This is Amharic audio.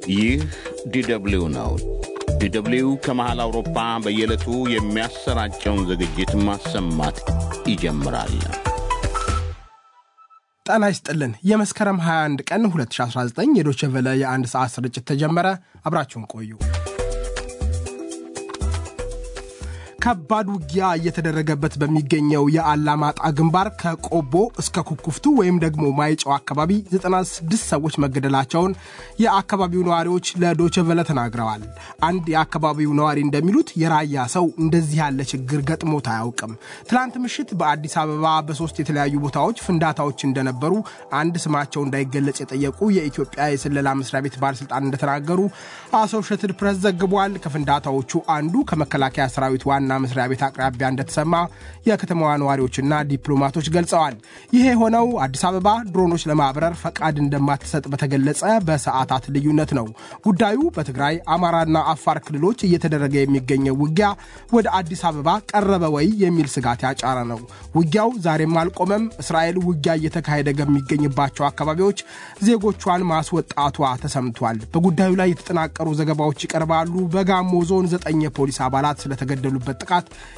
ይህ ዲደብሊው ነው። ዲደብሊው ከመሃል አውሮፓ በየዕለቱ የሚያሰራጨውን ዝግጅት ማሰማት ይጀምራል። ጤና ይስጥልን። የመስከረም 21 ቀን 2019 የዶቼ ቬለ የአንድ ሰዓት ስርጭት ተጀመረ። አብራችሁን ቆዩ። ከባድ ውጊያ እየተደረገበት በሚገኘው የአላማጣ ግንባር ከቆቦ እስከ ኩኩፍቱ ወይም ደግሞ ማይጨው አካባቢ 96 ሰዎች መገደላቸውን የአካባቢው ነዋሪዎች ለዶቸቨለ ተናግረዋል። አንድ የአካባቢው ነዋሪ እንደሚሉት የራያ ሰው እንደዚህ ያለ ችግር ገጥሞት አያውቅም። ትላንት ምሽት በአዲስ አበባ በሶስት የተለያዩ ቦታዎች ፍንዳታዎች እንደነበሩ አንድ ስማቸው እንዳይገለጽ የጠየቁ የኢትዮጵያ የስለላ መስሪያ ቤት ባለስልጣን እንደተናገሩ አሶሼትድ ፕሬስ ዘግቧል። ከፍንዳታዎቹ አንዱ ከመከላከያ ሰራዊት ዋና መስሪያ ቤት አቅራቢያ እንደተሰማ የከተማዋ ነዋሪዎችና ዲፕሎማቶች ገልጸዋል። ይሄ የሆነው አዲስ አበባ ድሮኖች ለማብረር ፈቃድ እንደማትሰጥ በተገለጸ በሰዓታት ልዩነት ነው። ጉዳዩ በትግራይ አማራና አፋር ክልሎች እየተደረገ የሚገኘው ውጊያ ወደ አዲስ አበባ ቀረበ ወይ የሚል ስጋት ያጫረ ነው። ውጊያው ዛሬም አልቆመም። እስራኤል ውጊያ እየተካሄደ ከሚገኝባቸው አካባቢዎች ዜጎቿን ማስወጣቷ ተሰምቷል። በጉዳዩ ላይ የተጠናቀሩ ዘገባዎች ይቀርባሉ። በጋሞ ዞን ዘጠኝ የፖሊስ አባላት ስለተገደሉበት ጥቃት